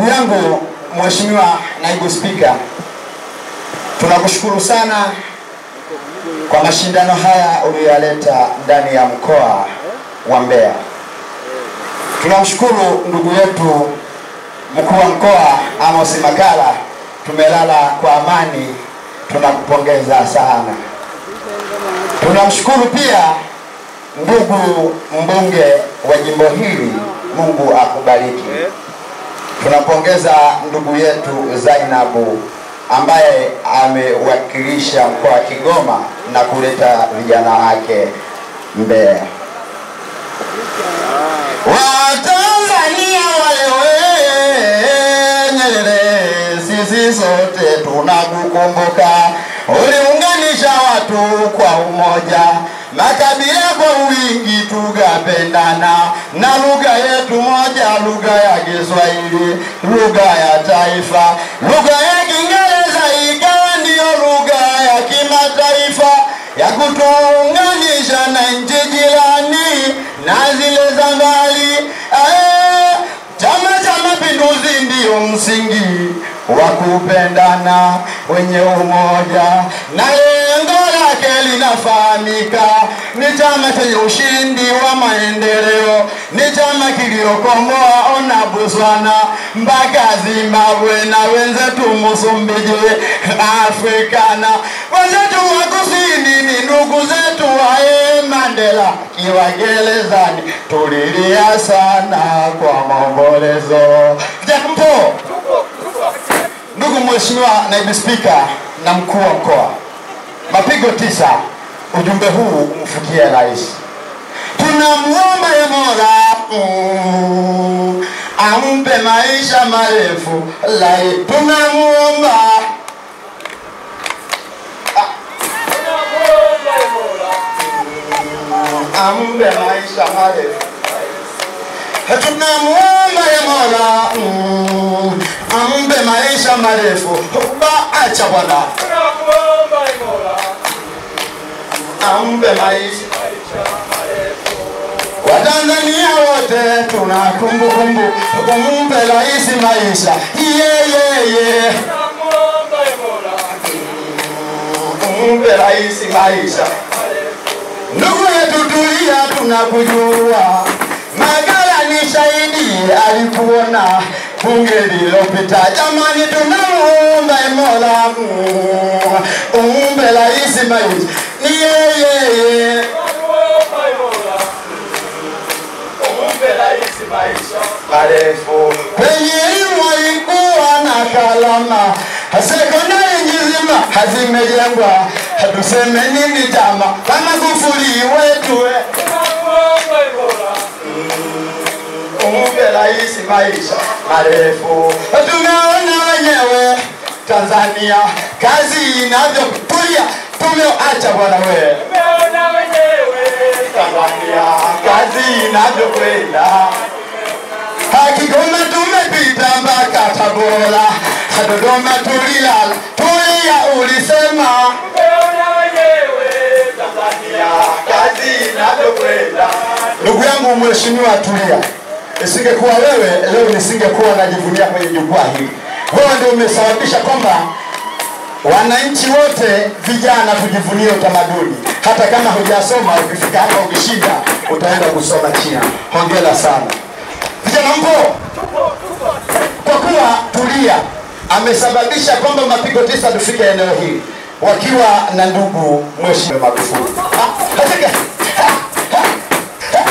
Ndugu yangu Mheshimiwa Naibu Spika, tunakushukuru sana kwa mashindano haya uliyoyaleta ndani ya mkoa wa Mbeya. Tunamshukuru ndugu yetu mkuu wa mkoa Amos Makala, tumelala kwa amani, tunakupongeza sana. Tunamshukuru pia ndugu mbunge wa jimbo hili, Mungu akubariki. Tunampongeza ndugu yetu Zainabu ambaye amewakilisha mkoa wa Kigoma na kuleta vijana wake Mbeya. Watanzania wale Nyerere, sisi sote tunakukumbuka. Uliunganisha watu kwa umoja, makabila kwa wingi, tukapendana na lugha yetu moja, lugha ya Kiswahili, lugha ya taifa. Lugha ya Kiingereza ikawa ndiyo lugha ya kimataifa ya kutuunganisha na nchi jirani na zile za mbali. Eh, Chama cha Mapinduzi ndiyo msingi wa kupendana wenye umoja, na lengo lake linafahamika. Ni chama chenye ushindi wa maendeleo, ni chama kiliokomboa ona Botswana mpaka Zimbabwe na wenzetu Msumbiji, Afrikana wenzetu wa kusini ni ndugu zetu wae Mandela kiwa gerezani, tulilia sana kwa maombolezo. Jambo ndugu Mheshimiwa Naibu Spika na mkuu wa mkoa, mapigo tisa, ujumbe huu umfikie rais. Tunamuomba ye Mola mm, ampe maisha marefu lai, tunamuomba ampe maisha marefu tunamuomba ye Mola mm, ampe maisha marefu ba acha bwana ampe maisha Watanzania wote tuna kumbukumbu kumpe rais maisha yeyeye kumpe rais maisha ndugu yetu Tulia tunakujua Magala ni shahidi alikuona bunge lililopita. Jamani, tunamuomba Mola mm, umpe rais maisha ni yeye marefu kwenye elimu alikuwa na kalama sekondari nzima hazimejengwa, tuseme nini jama kama kufuri wetu we. umpe rais maisha marefu. Tumeona wenyewe Tanzania kazi inavyokulia, tumeacha bwana we Tanzania kazi inavyokwenda Kigoma tumepita mpaka Tabora, Dodoma tulilala, Tulia ulisema kazi inavyokwenda. Ndugu yangu Mheshimiwa Tulia, isingekuwa wewe leo nisingekuwa najivunia kwenye jukwaa hili. Wewe ndio umesababisha kwamba wananchi wote vijana tujivunie utamaduni. Hata kama hujasoma, ukifika hapa ukishinda, utaenda kusoma China. Hongera sana vijana, mpo kwa kuwa Tulia amesababisha kwamba mapigo tisa tufike eneo hili wakiwa na ndugu Mheshimiwa Magufuli. Ah, katika- ha, ha, ha.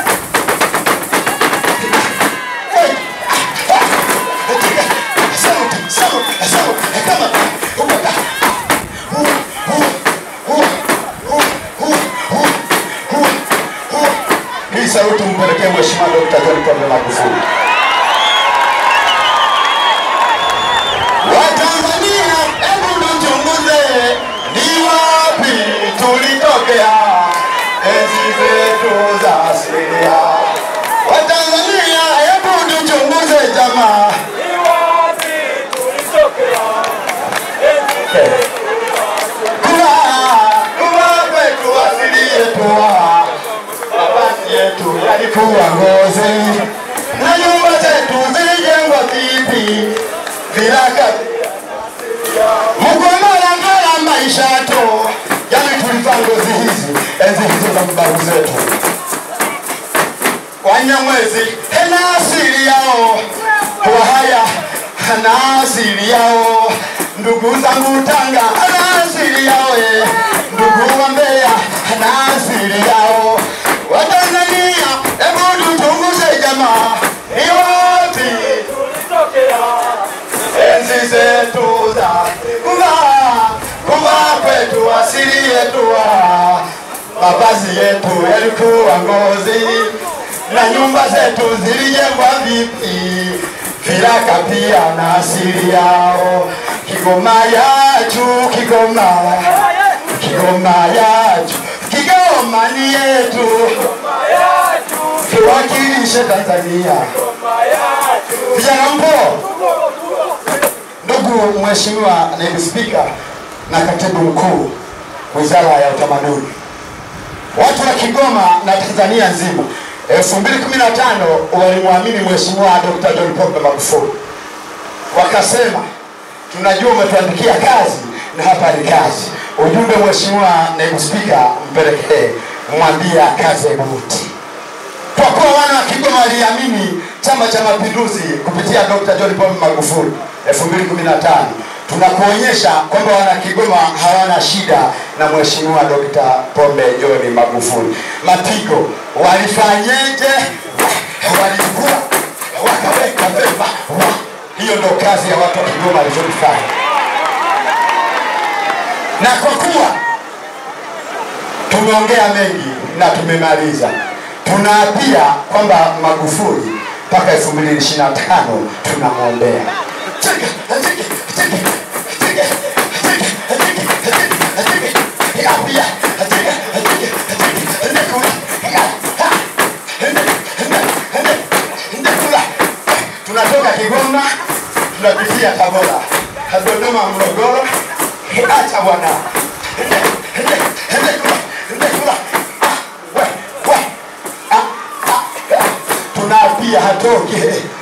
Hey, ah, ah, katika- sauti, sauti, sauti, kama umeka. Hu, hu, hu, hu, hu, hu, hu, hu. Hii sauti mpelekee Mheshimiwa Dkt. John Pombe Magufuli. Watanzania, hebu tuchunguze ni wapi tulitokea enzi zetu za asilia. Watanzania, hebu tuchunguze jamaa, kuwa kuwa kwetu asili yetu, mavazi yetu yalikuwa ngozi na babu zetu Wanyamwezi hena asili yao, Wahaya hana asili yao, ndugu zangu Tanga hana asili yao, eh. ndugu wa Mbeya hana asili yao. Watanzania, hebu tuchunguze jamaa, ni wapi enzi zetu za kuvaa kuvaa kwetu asili yetu ah. mavazi yetu yalikuwa ngozi na nyumba zetu zilijengwa vipi viraka pia na asili yao kigoma yachu kigoma kigoma yachu kigoma ni yetu tuwakilishe tanzania vijana mpo Ndugu Mheshimiwa Naibu Spika na Katibu Mkuu Wizara ya Utamaduni, watu wa Kigoma na Tanzania nzima 2015 walimwamini Mheshimiwa Dr. John Pombe Magufuli, wakasema tunajua umetuandikia kazi na hapa ni kazi. Ujumbe Mheshimiwa Naibu Spika, mpelekee mwambie kazi buti kwa kuwa wana wa Kigoma waliamini Chama cha Mapinduzi kupitia Dr. John Pombe Magufuli 2015 tunakuonyesha kwamba wana Kigoma hawana shida na Mheshimiwa Dr. Pombe John Magufuli. Mapigo walifanyeje? Walikuwa wakaweka vema. Wa. Hiyo ndo kazi ya watu wa Kigoma walizofanya, na kwa kuwa tumeongea mengi na tumemaliza tunaapia kwamba Magufuli mpaka 2025 tunamwombea. Tunatoka Kigoma tunapitia Tabora, Dodoma, Morogoro, acha bwana tunaapia hatoke